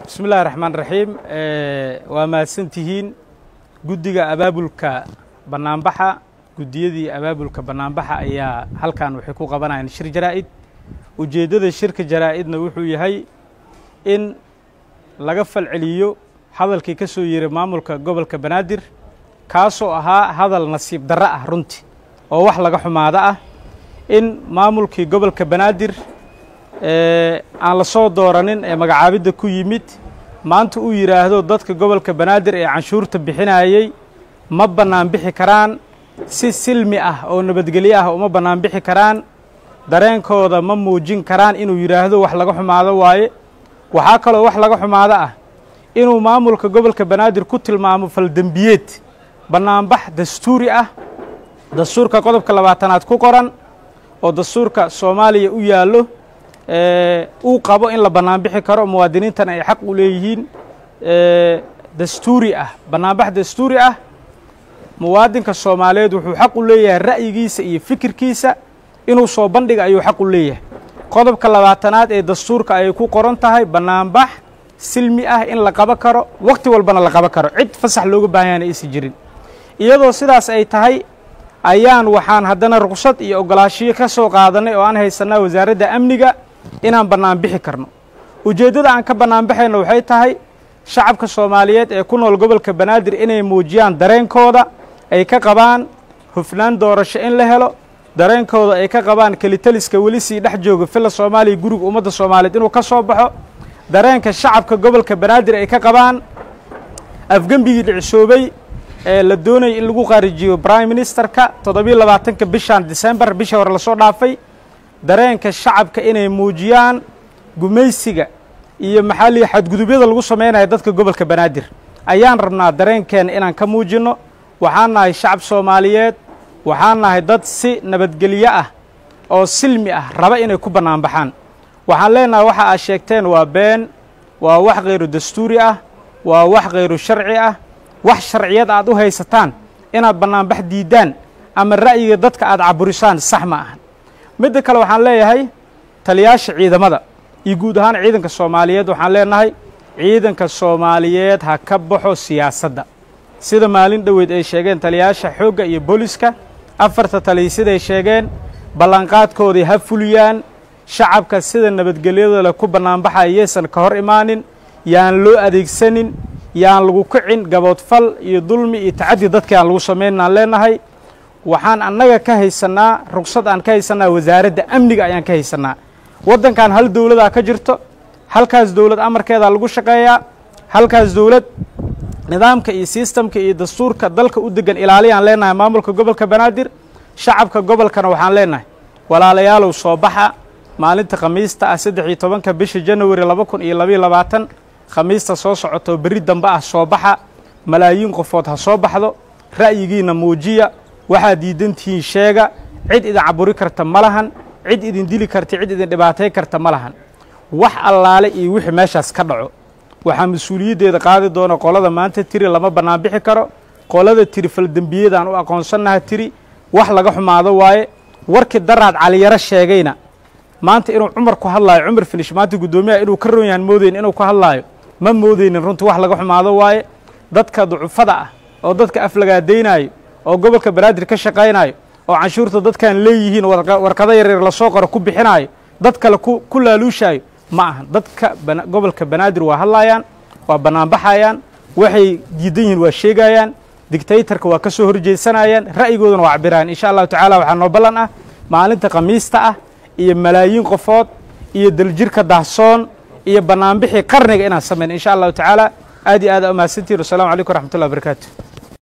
bismi illahi raxmaan raxiim waa mahadsantihiin guddiga abaabulka bannaanbaxa guddiyadii abaabulka bannaanbaxa ayaa halkan waxay ku qabanayaan shir jaraa'id ujeeddada shirka jaraa'idna wuxuu yahay in laga falceliyo hadalkii ka soo yeeray maamulka gobolka banaadir kaasoo ahaa hadal nasiib darro ah runtii oo wax laga xumaado ah in maamulkii gobolka banaadir aan la soo dooranin ee magacaabidda ku yimid maanta uu yidhaahdo dadka gobolka banaadir ee canshuurta bixinayey ma bannaan bixi karaan si silmi ah oo nabadgelyo ah uma bannaan bixi karaan dareenkooda ma muujin karaan inuu yidhaahdo wax laga xumaado waaye waxaa kaloo wax laga xumaado ah inuu maamulka gobolka banaadir ku tilmaamo faldembiyeed bannaanbax dastuuri ah dastuurka qodobka labaatanaad ku qoran oo dastuurka soomaaliya u yaallo uu qabo in la bannaanbixi karo muwaadiniintana ay xaq u leeyihiin dastuuri ah bannaanbax dastuuri ah muwaadinka soomaaliyeed wuxuu xaq u leeyahay ra'yigiisa iyo fikirkiisa inuu soo bandhiga ayuu xaq u leeyahay qodobka labaatanaad ee dastuurka ayay ku qoran tahay bannaanbax silmi ah in la qabo karo wakhti walbana la qabo karo cid fasax looga baahanyana aysan jirin iyadoo sidaas ay tahay ayaan waxaan haddana ruqsad iyo ogolaashiyo ka soo qaadannay oo aan haysanaa wasaaradda amniga inaan bannaanbixi karno ujeeddada aan ka bannaanbaxayno waxay tahay shacabka soomaaliyeed ee ku nool gobolka banaadir inay muujiyaan dareenkooda ay ka qabaan hufnaan doorasho in la helo dareenkooda ay ka qabaan kelitaliska weli sii dhex jooga filla soomaaliya guriga ummadda soomaaliyeed inuu ka soo baxo dareenka shacabka gobolka banaadir ay ka qabaan afgembigii dhicisoobay ee la doonayay in lagu qaarijiyo brime ministerka toddobiyo labaatanka bishan decembar bishii hore lasoo dhaafay dareenka shacabka inay muujiyaan gumaysiga iyo maxaa lihi xadgudubyada lagu samaynayo dadka gobolka banaadir ayaan rabnaa dareenkeena inaan ka muujinno waxaan nahay shacab soomaaliyeed waxaan nahay dad si nabadgelyo ah oo silmi ah raba inay ku bannaanbaxaan waxaan leenahay waxa aad sheegteen waa been waa wax khayru dastuuri ah waa wax khayru sharci ah wax sharciyad aad u haysataan inaad bannaanbax diiddaan ama ra'yiga dadka aad caburisaan sax ma ahan midda kale waxaan leeyahay taliyaasha ciidamada iyo guud ahaan ciidanka soomaaliyeed waxaan leenahay ciidanka soomaaliyeed ha ka baxo siyaasadda sida maalin dhoweed ay sheegeen taliyaasha xoogga iyo booliska afarta taliya siday sheegeen ballanqaadkoodii ha fuliyaan shacabka sida nabadgelyada le ku bannaanbaxaya yaysan ka hor imaanin yaan loo adeegsanin yaan lagu kicin gaboodfal iyo dulmi iyo tacaddi dadka aan lagu samaynaan leenahay waxaan annaga ka haysannaa rugsad aan ka haysannaa wasaaradda amniga ayaan ka haysannaa waddankan hal dowladaa ka jirto halkaas dowlad amarkeedaa lagu shaqeeyaa halkaas dowlad nidaamka iyo sistamka iyo dastuurka dalka u degan ilaaliyaan leenahay maamulka gobolka banaadir shacabka gobolkana waxaan leenahay walaalayaalow soo baxa maalinta khamiista ah saddex iyo tobanka bisha janawari laba kun iyo labayo labaatan khamiista soo socotoo berri dambe ah soo baxa malaayiin qofood ha soo baxdo ra'yigiinna muujiya waxaad diidantihiin sheega cid idin caburi karta ma lahan cid idin dili karta cid idin dhibaatay karta ma lahan wax allaale iyo wixii meeshaas ka dhaco waxaa mas-uuliyaddeeda qaadi doona qolada maanta tiri lama bannaanbixi karo qolada tiri faldembiyadaan u aqoonsannaha tiri wax laga xumaado waaye warkii daraad caliyaro sheegayna maanta inuu cumar ku hadlaayo cumar finish maanta guddoomiyaha inuu ka roon yahan moodayn inuu ku hadlaayo ma moodaynin runtii wax laga xumaado waaye dadka ducufada ah oo dadka aflagaadaynaayo oo gobolka banaadir ka shaqaynaayo oo canshuurta dadkaan leeyihiin warqado yaryar lasoo qoro ku bixinaayo dad kale ku laaluushaayo ma ahan dadka gobolka banaadir waa hadlaayaan waa bannaanbaxayaan waxay diidan yihiin waa sheegayaan digtaytarka waa ka soo horjeedsanayaan ra'yigoodana waa cabirayaan insha allahu tacala waxaa noo ballan ah maalinta khamiista ah iyo malaayiin qofood iyo daljirka dahsoon iyo bannaanbixii qarniga inaan samayn insha allahu tacaala aad iyo aad umahadsantihin wassalamu calaykum waraxmatullahi wabarakaatu